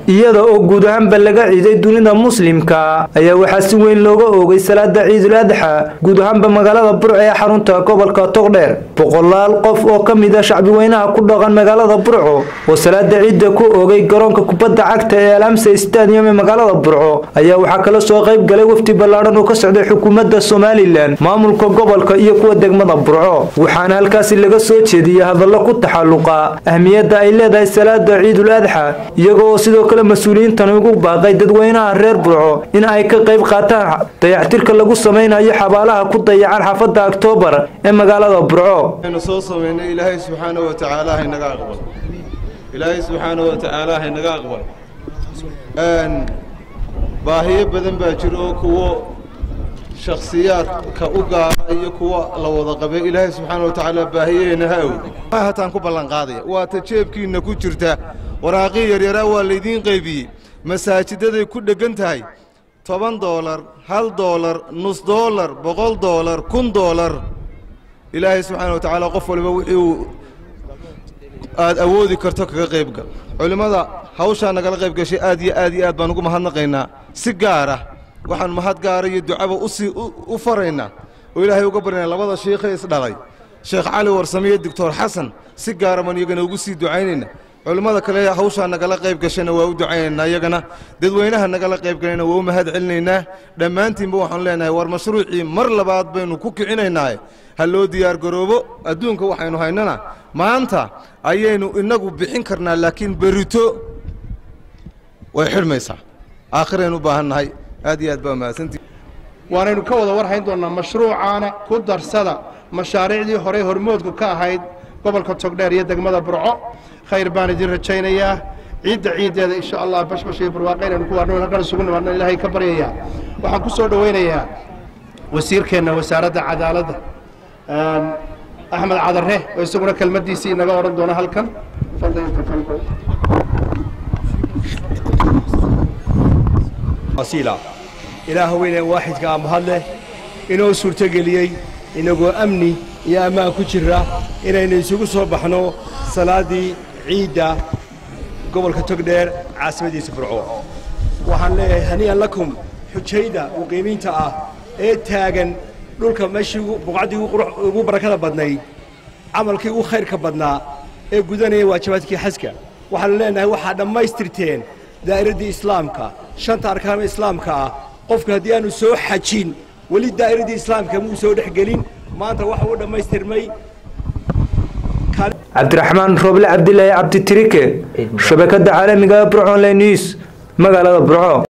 iyada oo guud ahaanba laga ciiday dunida muslimka ayaa waxaa si weyn looga oogay salaada ciidul adxa guud ahaanba magaalada burco ee xarunta gobolka togdheer boqolaal qof oo ka mid a shacbiweynaha ku dhaqan magaalada burco oo salaada ciidda ku oogay garoonka kubadda cagta ee alamsa stadium ee magaalada burco ayaa waxaa kala soo qayb galay wafdi ballaadhan oo ka socday xukuumadda somalilan maamulka gobolka iyo kuwa degmada burco waxaana halkaasi laga soo jeediyey hadallo ku taxalluqa ahmiyadda ay leedahay salaada ciidul adxa iyagoo sidoo kale mas-uuliyiintani ugu baaqay dadweynaha reer burco in ay ka qayb qaataan dayactirka lagu samaynayo xabaalaha ku dayacan xaafadda oktoobar ee magaalada burco aynu soo samaynay ilaahay subxaanahu wa tacaala haynaga aqbal ilaahay subxaanahu wa tacaala haynaga aqbal baahiyo badan baa jira oo kuwo shakhsiyaadka u gaara iyo kuwa la wada qabay ilaahay subxaana wa tacaala baahiyaheenna ha awd hataan ku ballanqaadaya waa ta jeebkiinna ku jirta waraaqii yaryaraa waa laydiin qaybiyey masaajidaday ku dheggan tahay toban doolar hal doolar nus doolar boqol doolar kun doolar ilaahay subxaana wa tacaala qof waliba wixii uu aad awoodi karto kaga qaybgal culimmada hawshaa nagala qayb gashay aad iyo aad iyo aad baan ugu mahadnaqaynaa si gaar ah waxaan mahad gaara iyo ducaba usii u faraynaa oo ilaahay uga baryanaa labada shiikhee isdhalay sheekh cali warsame iyo doctor xasan si gaara baan iyagana ugu sii ducaynayna culimmada kale hawshaa nagala qayb gashayna waa u ducaynaynaa iyagana dadweynaha nagala qayb galayna waa u mahad celinaynaa dhammaantiinba waxaanu leenahay war mashruucii mar labaad baynu ku kicinaynaaye ha loo diyaargaroobo adduunka waxaynu haynana maanta ayaynu innagu bixin karnaa laakiin berito way xidhmaysaa aakhiraynu u baahan nahay aad iyo aad baa mahadsantii waanaynu ka wada warhayn doonnaa mashruucaana ku darsada mashaariicdii horey hormoodku ka ahayd gobolka togdheer iyo degmada burco khayr baan idin rajaynayaa ciidda ciiddeeda insha allah bashbash iyo barwaaqe inaynu ku waarno halkan isugu nimaadno ilaahay ka baryayaa waxaan ku soo dhowaynayaa wasiirkeenna wasaaradda cadaaladda axmed cadare oo isaguna kelmaddiisii inaga odhan doona halkan ilaah weyne waaxidka amahad leh inoo suurtogeliyey inagoo amni iyo ammaan ku jira inaynu isugu soo baxno salaaddii ciidda gobolka togdheer caasimadiisa burco waxaan leeyahay haniyan lakum xujayda muqiimiinta ah ee taagan dhulka meeshii buqcaddii ugu barakada badnayd camalkii ugu khayrka badnaa ee gudanaya waajibaadkii xaska waxaanu leenahay waxaa dhammaystirteen daa'iraddii islaamka shanta arkaana islaamka ah qofku haddii aanu soo xajin weli daa'iradii islaamka muu soo dhex gelin maanta waxa uu dhammaystirmay cabdiraxmaan rooble cabdilaahi cabditirike shabakadda caalamiga burconline news magaalada burco